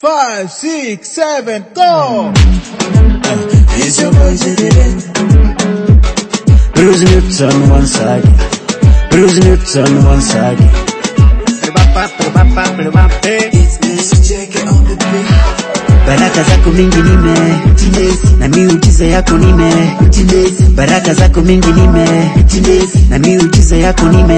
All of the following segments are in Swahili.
Five, six, seven, go! It's your boy Zedele. Bruce Newton once again. Bruce Newton once again. It's Mr. Jackie on the beat. Baraka zako mingi nime na miujiza yako nime baraka zako mingi nime na miujiza yako nime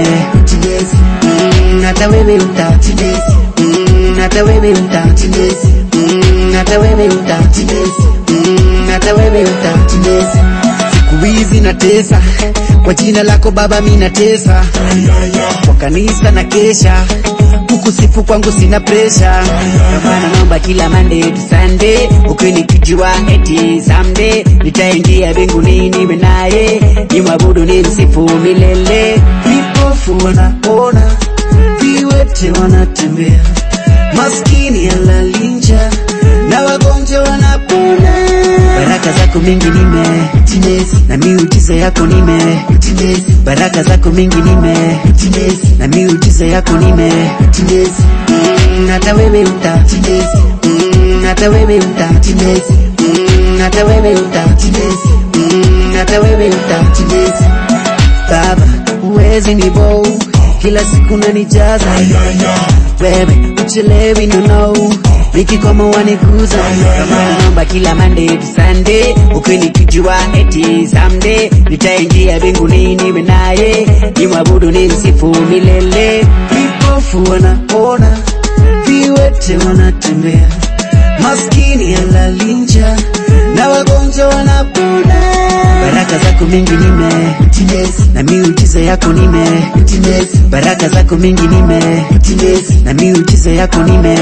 Mm, hata wewe uta Mm, hata wewe uta Mm, hata wewe uta Mm, hata wewe uta siku hizi natesa kwa jina lako baba mi natesa kwa kanisa na kesha kukusifu kwangu sina presha Ndio maana naomba kila Monday to Sunday ukinikijua eti someday nitaingia mbinguni niwe naye nimwabudu ni msifu milele vipofu wanaona viwete wanatembea maskini alalinja na wagonjwa wanapona baraka zako mingi nime na miujiza yako nime baraka zako mingi nime na miujiza yako nime Mm, hata wewe uta Mm, hata wewe uta Mm, hata wewe uta Mm, hata wewe uta baba uwezi ni bow kila siku nanijaza wewe uchelewi no no nikikoma waniguza kama naomba kila Monday to Sunday ukinikijua eti someday nitaingia mbinguni niwe naye nimwabudu ni msifu milele vipofu wanaona viwete wanatembea maskini alalinja na wagonjwa wanapona baraka zako mingi nime na miujiza yako nime baraka zako mingi nime na miujiza yako nime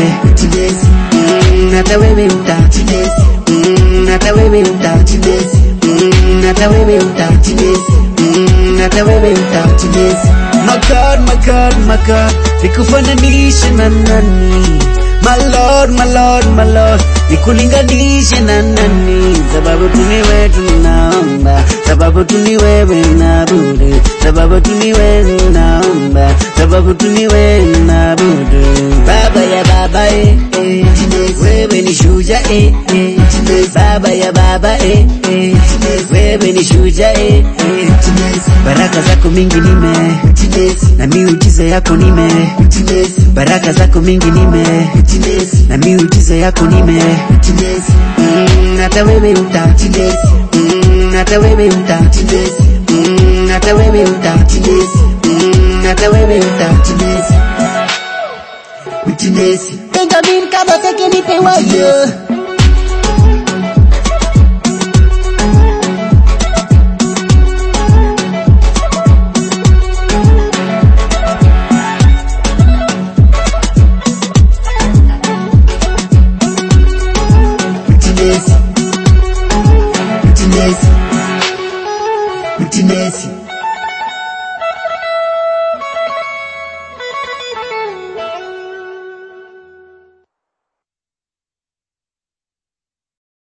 Mm, hata wewe uta Mm, hata wewe uta Mm, hata wewe uta Mm, hata wewe uta My God, my God, my God, nikufananishe na nani? My Lord, my Lord, my Lord, nikulinganishe na nani? Sababu tu ni wewe tunaomba, sababu tu ni wewe naabudu, sababu tu ni wewe naomba, sababu tu ni wewe naabudu. Baba ya baba eh, eh, wewe ni shujaa eh, eh, baba ya baba eh, eh, wewe ni shujaa eh, eh, baraka zako mingi nime na miujiza yako nime baraka zako mingi nime na miujiza yako nime Mm, hata wewe uta Mm, hata wewe uta Mm, hata wewe uta Mm, hata wewe uta Benjamin kama seke nipe wayo